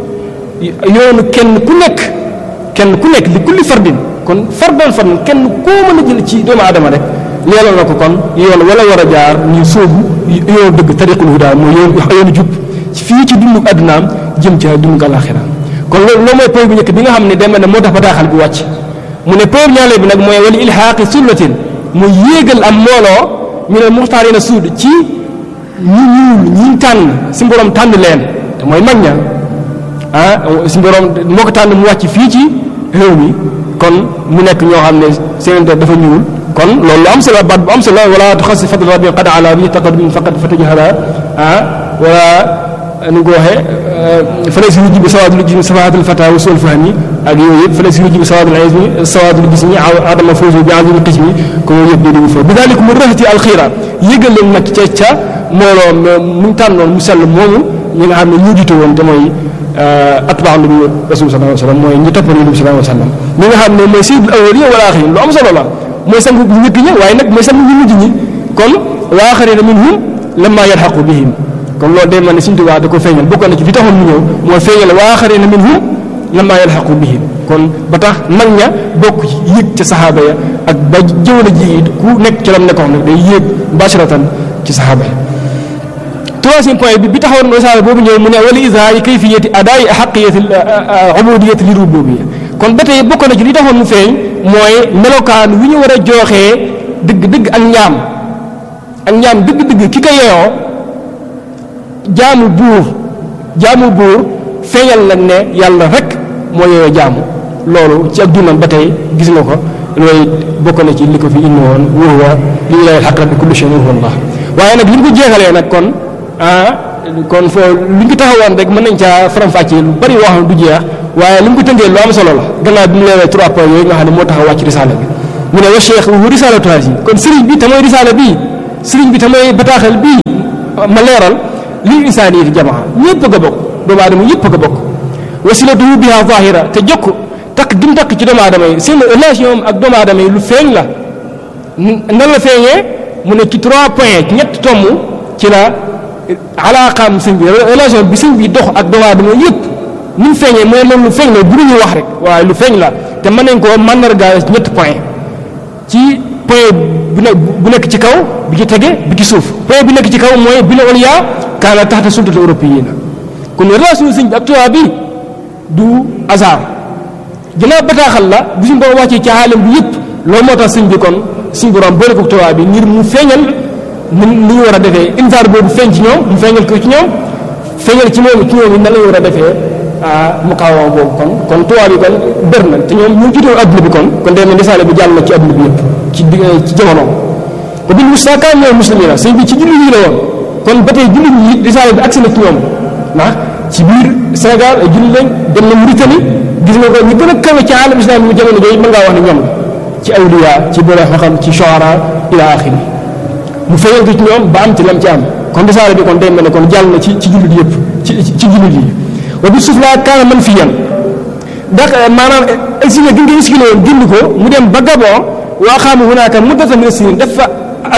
S1: yoonu kenn ku nekk kenn ku nekk li kulli fardin kon fardal fardin kenn koo mën a jël ci doomu aadama rek leeral na ko kon yoon wala war a jaar ñu sóobu yoonu dëgg tariqul huda mooy yoon yoonu jub fii ci dundu addunaam jëm ca dundu alaxira kon loolu loolu mooy point bu njëkk bi nga xam ne demee na moo tax bataaxal bi wàcc mu ne point ñaareel bi nag mooy wala ilhaaqi sullatin mu yéegal am mbooloo ñu ne muxtaarina suud ci ñu ñuul ñi tànn si borom tànn leen te mooy mag ña ah si borom moo ko tànn mu wàcc fii ci réew mi kon mu nekk ñoo xam ne seen der dafa ñuul kon loolu lu am solo baat bu am solo wala tuxasi fadl rabbi qad ala bi taqaddum faqad fatujhala ah wala nu ko waxee fële si wujj bi sawaadul jismi safaatul fata wa suul fahmi ak yooyu yëpp fële si wujj bi sawaadul ismi sawaadul jismi adama fawzu bi azimi qismi ko yooyu yëpp di fa bi daalik mu rëxti alxiira yëgal leen nag ca ca mbooloo mu tànnoon mu sell moomu ñi nga xam ne ñu jiite woon te mooy atbaa nabi rasul sallallahu alayhi wa sallam mooy ñi toppoon nabi sallallahu alayhi wa sallam ñi nga xam ne mooy sayyidul awwalin wal axirin lu am solo la mooy sangu ñu njëkk ñi waaye nag mooy sangu ñu mujj ñi kon wa axarina minhum lamma yalxaqu bihim kon loolu day mel ne Sëriñ Tuubaa da ko feeñal bokkoon na ci li taxoon mu ñëw mooy feeñal wa axarina minhum lamma yalxaqu bihim kon ba tax mag ña bokk ci yéeg ca saxaaba ya ak ba jëwla ji it ku nekk ci lam nekkoon nag day yéeg mubasharatan ci saxaaba ya troisième point bi bi taxawoon risaala boobu ñëw mu ne wala izhaari kayfiyati adaayi xaqiyati ubudiyati li rububiyya kon ba tey bokk na ci li taxoon mu feeñ mooy melokaan wi ñu war a jooxee dëgg-dëgg ak njaam ak njaam dëgg-dëgg ki ko yeyoo jaamu buur jaamu buur feeñal nag ne yàlla rek moo yeyoo jaamu loolu ci ak dundam ba tey gis nga ko loolu bokk na ci li ko fi indi woon wa huwa lillahi al-haqq bi kulli shay'in huwa Allah waaye nag li mu ko jeexalee nag kon ah kon foo li ñu ko taxawoon rek mën nañ caa faram-fàccee lu bari wax du jeex waaye li mu ko tënkee lu am solo la gannaaw bi mu leeral trois points yooyu nga xam ne moo tax a wàcc risaala bi mu ne wa cheikh wu risaalatu haasi kon sëriñ bi te mooy risaala bii sëriñ bi tamay bataaxal bii ma leeral lii insaani yi jamaa ñëpp a bokk doomu aadama yëpp a bokk wasilatuhu biha zahira te jokk takk gi mu takk ci doomu aadama yi seen relation ak doomu aadama yi lu feeñ la nan la feeñee mu ne ci trois points ci ñett tomb ci la alaaqaam sëñ bi relation bi sëñ bi dox ak doomu aadama yëpp ni mu feeñee mooy loolu lu feeñ la bu ñu wax rek waaye lu feeñ la te mën nañ koo mandargaal ci ñett point ci point bu ne bu nekk ci kaw bi ci tege bi ci suuf point bi nekk ci kaw mooy bi la ulya kaana taxta sultati européenne kon relation sëñ bi ak tubaab bi du hasard ginnaaw bataaxal la bu suñu borom wàccee ci aalam bi yëpp loolu moo tax sëñ bi kon suñu borom boole ko tubaab bi ngir mu feeñal ni ni ñu war a defee invaar boobu feeñ ci ñoom mu feeñal ko ci ñoom feeñal ci moom ci ñoom nan la ñu war a defee muqaawama boobu kon kon tubaab yi kon bër na te ñoom ñu jiitoo adduna bi kon kon day mel risaale bi jàll na ci adduna bi yëpp ci ci jamono ko bil mustakaan ñoom muslimin la sëñ bi ci jullit yi la woon kon ba tey jullit yi risaale bi agsi na ci ñoom ndax ci biir Sénégal ay jullit lañ dem na Mauritanie gis nga ko ñu gën a kawe ci alam islam mu jamono jooju mën ngaa wax ne ñoom la ci awliya ci borom xam ci shuara ila axiri mu feeñal ko ci ñoom ba am ci lam ci am kon risaale bi kon day mel ne kon jàll na ci ci jullit yëpp ci ci jullit yi wa bi suuf laa kaana man fi yan ndax maanaam exilé gi nga exilé woon dindi ko mu dem ba Gabon waa xaamu hunaaka muddatan min sinin def fa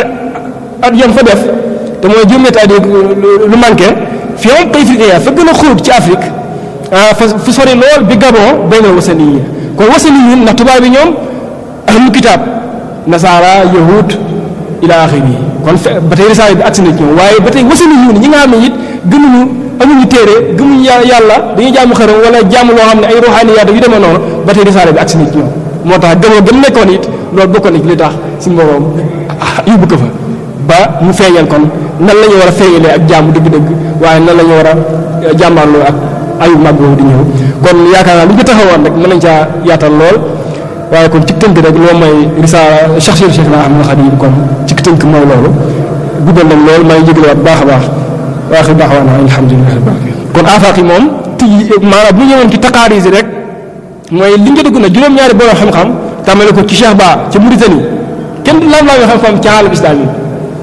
S1: at yam fa def te mooy juróom-ñetti at lu manqué fi am kay Afrique fa gën a xóot ci Afrique fa fu sori lool bi Gabon bay na wasani yi kon wasani yi ndax tubaab bi ñoom ahlu kitaab nasaara yahud ila axiri yi kon fe ba tey risaale bi agsi na ci ñoom waaye ba tey wasani yi ñi nga xam ne it gënuñu amuñu téere gëmuñu yàlla dañuy jaamu xërëm wala jaamu loo xam ne ay ruuxaaniyaat yu demee noonu ba tey risaale bi agsi na ci ñoom moo tax gëmoo gëm nekkoon it loolu bokkoon na ci li tax si mbooloom yóbbu ko fa ba mu feeñal kon nan la ñu war a feeñalee ak jaamu dëgg-dëgg waaye nan la ñu war a jàmbaarloo ak ayu mag boobu di ñëw kon yaakaar naa li ñu ko taxawoon rek mën nañ caa yaatal lool waaye kon ci tënk rek loo may risaala shaxsiyatu Cheikh na Ahmadul Xadim kon ci tënk mooy loolu guddal nañ lool maa ngi jégaluwaat baax a baax waaxi daawaana alhamdulilah rabbil alamin kon afaaq yi moom tij maanaam bu ñu ñëwoon ci taqaaris yi rek mooy li nga dugg na juróom-ñaari borom xam-xam tàmmale ko ci Cheikh Ba ci Mauritanie kenn du laam laa xam-xam ci aalam islam yi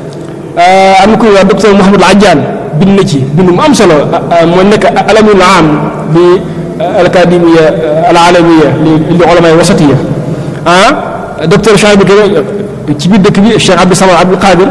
S1: am na kuy wax docteur Mouhamadou Adjaan bind na ci bind mu am solo moo nekk alamul am li alacadémia alalamiya li li ulamay wasatiya ah docteur Cheikh bi ci biir dëkk bi Cheikh Abdou Samad Abdou Qadir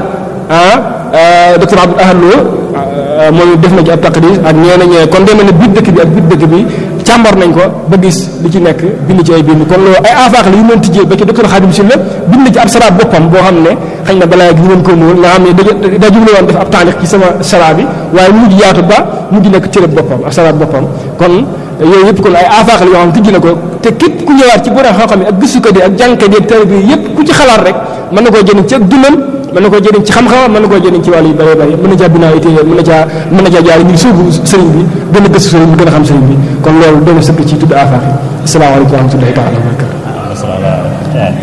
S1: ah docteur Abdou Ahad Lo moom def na ci ab taqdis ak ñeneen ñee kon demee ne biir dëkk bi ak biir dëkk bi càmbar nañ ko ba gis li ci nekk bind ci ay bind kon loolu ay afaax la yu mën tijjee ba ci docteur Khadim Sylla bind na ci ab saraab boppam boo xam ne xëy na balaa gi ñu mën ko muul nga xam ne da daa jublu woon def ab taalix ci sama saraab bi waaye mujj yaatu ba mujj nekk cërëb boppam ab saraab boppam kon yooyu yëpp kon ay afaax la yoo xam ne tijji na ko te képp ku ñëwaat ci borom xam-xam yi ak gëstukat yi ak jàngkat yi ak tari bi yëpp ku ci xalaat rek mën na koo jëriñ ci ak dundam mën na koo jëriñ ci xam-xam mën na koo jëriñ ci wàllu yu bëree bëri mën na caa binaa ay téere mën na caa mën na caa jaar ngir suubu sëriñ bi gën a gëstu sëriñ bi gën a xam sëriñ bi kon loolu doon na sëkk ci tudd afaax yi asalaamaaleykum wa rahmatullahi taala wa barakatu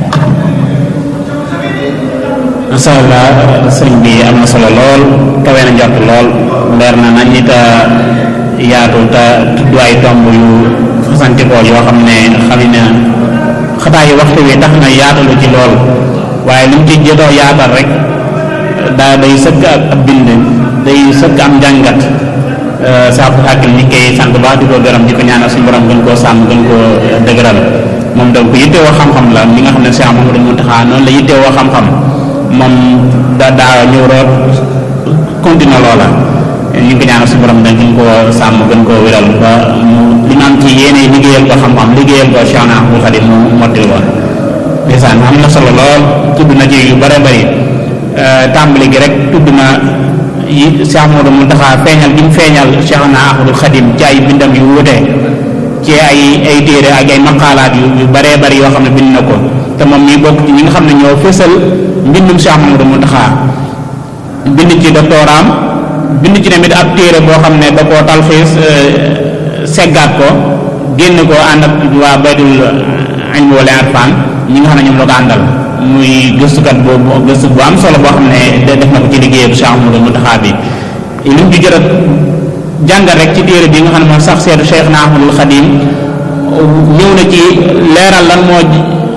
S2: macha allah sëriñ bi am na solo lool kawe na njort lool leer na nañ it yaatu te tudd ay tomb yu fasantikoo yoo xam ne xam ne xataa yi waxtu wi tax na yaatalu ci lool waaye li mu ci jotoo yaatal rek daa day sëkk ak ab bind day sëkk am njàngat saa fu xàkkil ñi koy sant baax di ko gërëm di ko ñaanal suñu borom gën koo sàmm gën koo dëgëral moom donc yittewoo xam-xam la mi nga xam ne Cheikh Mamadou Mountakha noonu la yittewoo xam-xam moom da daa ñëw root continue loola ñu ngi ko ñaanal suñu borom dañ gën koo sàmm gën koo wéral ba mu li mu am ci yéene liggéeyal ko xam-xam liggéeyal ko Cheikh na Ahmadou Khadim mu mottil woon ndeysaan am na solo lool tudd na ci yu bare bari tàmbali gi rek tudd na yi Cheikh Mamadou Mountakha feeñal gi mu feeñal Cheikh na Ahmadou Khadim ci ay bindam yu wuute ci ay ay téere ak ay maqaalaat yu yu bare bari yoo xam ne bind na ko te moom mii bokk ci ñi nga xam ne ñoo fésal mbindum Cheikh Mamadou Mountakha bind ci doctoraam bind ci tamit ab téere boo xam ne da koo talxiis seggaat ko génn ko ànd ak waa baytul ilmi wala irfan ñi nga xam ne ñoom la ko àndal muy gëstukat boobu gëstu bu am solo boo xam ne def na ko ci liggéey bu Cheikh Mamadou Mountakha bi li mu ci jot a jàngal rek ci téere bi nga xam ne mooy sax seetu Cheikh na Ahmadul Xadim ñëw na ci leeral lan moo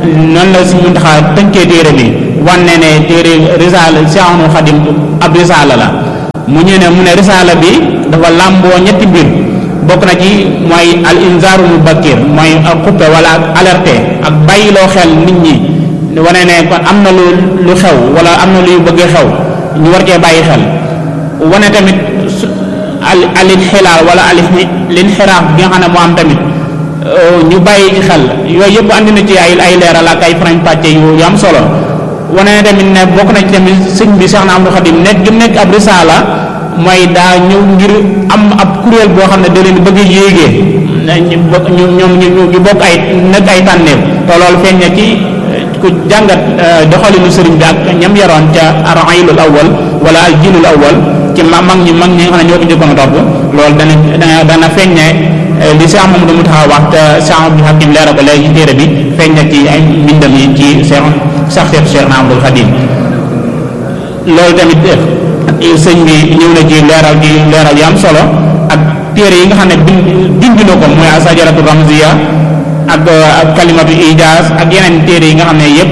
S2: noonu la si mun taxaa tënkee téere bi wanne ne téere risaala Seexul Xadim ab risaala la mu ñu ne mu ne risaala bi dafa làmboo ñetti mbir bokk na ci mooy al inzaaru mubakkir mooy ak xuppe wala ak alerte ak bàyyiloo xel nit ñi wane ne kon am na lu lu xew wala am na luy bëgg xew ñu war cee bàyyi xel wane tamit al al inxilaal wala al linxiraaf bi nga xam ne moo am tamit ñu bàyyi ci xel yooyu yëpp andi na ci ay ay leeral ak ay farañ pàcce yu yu am solo wane ne tamit ne bokk na ci tamit sëñ bi Cheikh na Abdou Khadim nekk gi nekk ab risaala mooy daa ñëw ngir am ab kuréel boo xam ne da leen bëgg a yéegee ñu bokk ñu ñoom ñu bokk ay nekk ay tànneef te loolu feeñ na ci ku jàngat doxalinu sëriñ bi ak ñam yaroon ca arailul awwal wala al jinul awwal ci ma mag ñi mag ñi nga xam ne ñoo ko njëkkoon a topp loolu dana dana dana feeñ ne li Cheikh Mamadou Mountakha wax te Cheikh Abdou Hakim leeral ko léegi ci téere bi feeñ na ci ay mbindam yi ci Cheikh sax Cheikh Cheikh Ahmadou Khadim loolu tamit sëñ bi ñëw na ci leeral ci leeral yu am solo ak téere yi nga xam ne bind bind na ko mooy asajaratu ramziya ak ak kalimatu ijaaz ak yeneen téere yi nga xam ne yëpp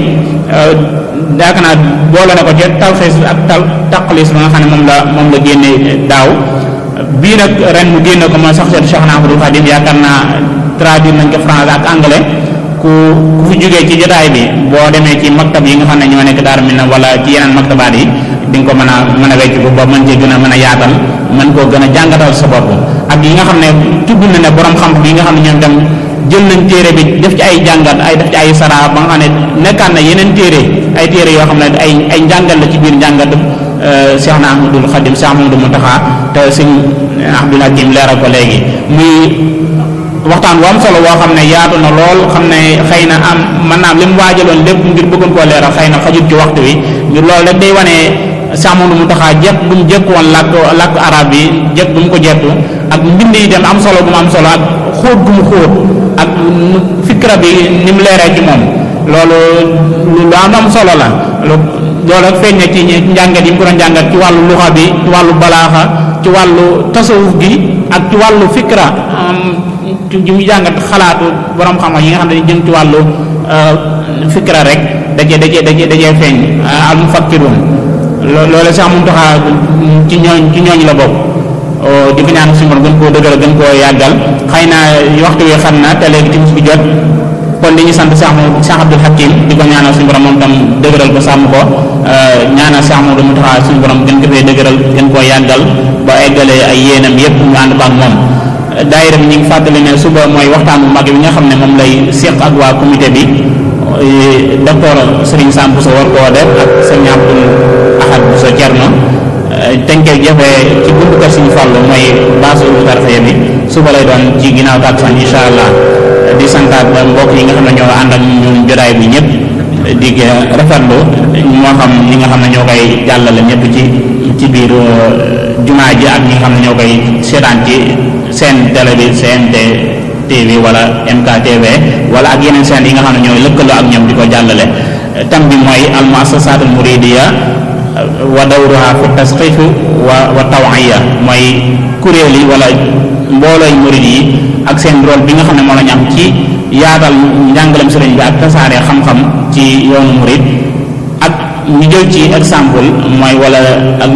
S2: daaka naa boole na ko ci talxiis ak tal taqlis ba nga xam ne moom la moom la génne daaw bii nag ren mu génne ko mooy sax seetu Cheikh Ahmadou Khadim yaakaar naa traduire nañ ko français ak anglais ku ku fi jógee ci jotaay bi boo demee ci maktab yi nga xam ne ñoo nekk Daaru Minam wala ci yeneen maktabaat yi di nga ko mën a mën a wecc ko ba mën cee gën a mën a yaatal mën koo gën a jàngatal sa bopp ak yi nga xam ne tudd na ne borom xam-xam yi nga xam ne ñoom tam jël nañ téere bi def ci ay jàngat ay def ci ay sara ba nga xam ne nekkaat na yeneen téere ay téere yoo xam ne ay ay njàngat la ci biir njàngat Cheikh na Ahmadul Khadim Cheikh Ahmadou Mountakha te sëñ Abdul Hakim leeral ko léegi muy waxtaan wu am solo woo xam ne yaatu na lool xam ne xëy na am mën naa am li mu waajaloon lépp ngir bëggoon koo leeral xëy na xajut ci waxtu wi ngir loolu rek day wane Cheikh Ahmadou Mountakha jekk bu mu jekk woon làkk làkk arab bi jekk bu mu ko jekku ak mbind yi dem am solo bu mu am solo ak xóot gu mu xóot ak fikra bi ni mu leeree ci moom loolu lu am am solo la loolu ak feeñ na ci njàngat yi mu ko doon njàngat ci wàllu luxa bi ci wàllu balaaxa ci wàllu tasawuf gi ak ci wàllu fikra ci mu jàngat xalaatu borom xam-xam yi nga xam ne jëm ci wàllu fikra rek dajee dajee dajee dajee feeñ al mufakkirun loolu sax mun taxaa ci ñooñ ci ñooñ la bokk di ko ñaan suñu borom gën koo dëgëral gën koo yàggal xëy na waxtu wi xam na te léegi timis bi jot kon di ñu sant Cheikh Cheikh Abdou Hakim di ko ñaanal suñu borom moom tam dëgëral ko sàmm ko ñaanal Cheikh Mamadou Mountakha suñu borom gën ko fee dëgëral gën koo yàggal ba eggale ay yéenam yépp ñu ànd ko ak moom daayira bi ñu ngi fàttali ne suba mooy waxtaan bu mag bi nga xam ne moom lay séq ak waa comité bi docteur Serigne Sam Bousso war koo def ak Serigne Abdoul Ahad Bousso Thierno teñ koy jëfee ci buntu kër Serigne Fallou mooy baasu tarxee bi suba lay doon ci ginnaaw takkusaan incha allah di santaat mbokk yi nga xam ne ñoo ànd ak ñun jotaay bi ñëpp di rafetlu moo xam ñi nga xam ne ñoo koy jàllale ñëpp ci ci biir jumaa ji ak ñi nga xam ne ñoo koy seetaan ci seen télé bi CNT TV wala MKTV wala ak yeneen seen yi nga xam ne ñooy lëkkaloo ak ñoom di ko jàllale tam bi mooy al muassasatul muridiya wa dawruha fi tasqif wa wa tawiya mooy kuréel yi wala mboolooy murid yi ak seen rôle bi nga xam ne moo la ñu am ci yaatal njàngalem sëriñ bi ak tasaare xam-xam ci yoonu murid ak ñu jël ci exemple mooy wala ak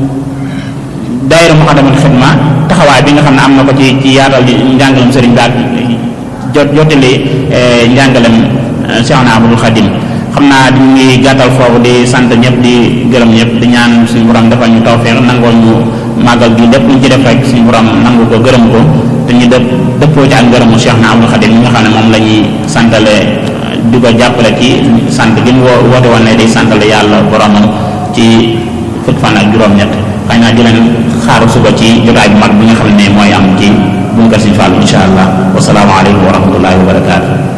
S2: daayira muqaddamatul xidma taxawaay bi nga xam ne am na ko ci ci yaatal njàngalem sëriñ bi ak jot jottali njàngalem Cheikh Ahmadul Khadim xam naa di ngi gàttal foofu di sant ñëpp di gërëm ñëpp di ñaan suñu borom defal ñu tawfeex nangoo ñu màggal gi lépp luñ ci def rek suñu borom nangu ko gërëm ko te ñu dëpp dëppoo ci ak ngërëmu Cheikh na Abdul Khadim mi nga xam ne moom la ñuy santale di ko jàppale ci sant gi mu woo woote woon ne day santale yàlla boromam ci fukk fan ak juróom-ñett xëy naa di leen xaaru suba ci jotaay bu mag bi nga xam ne mooy am ci bunkar Sëriñ Fallu insha allah wasalaamu aleykum wa rahmatullahi wa barakaatu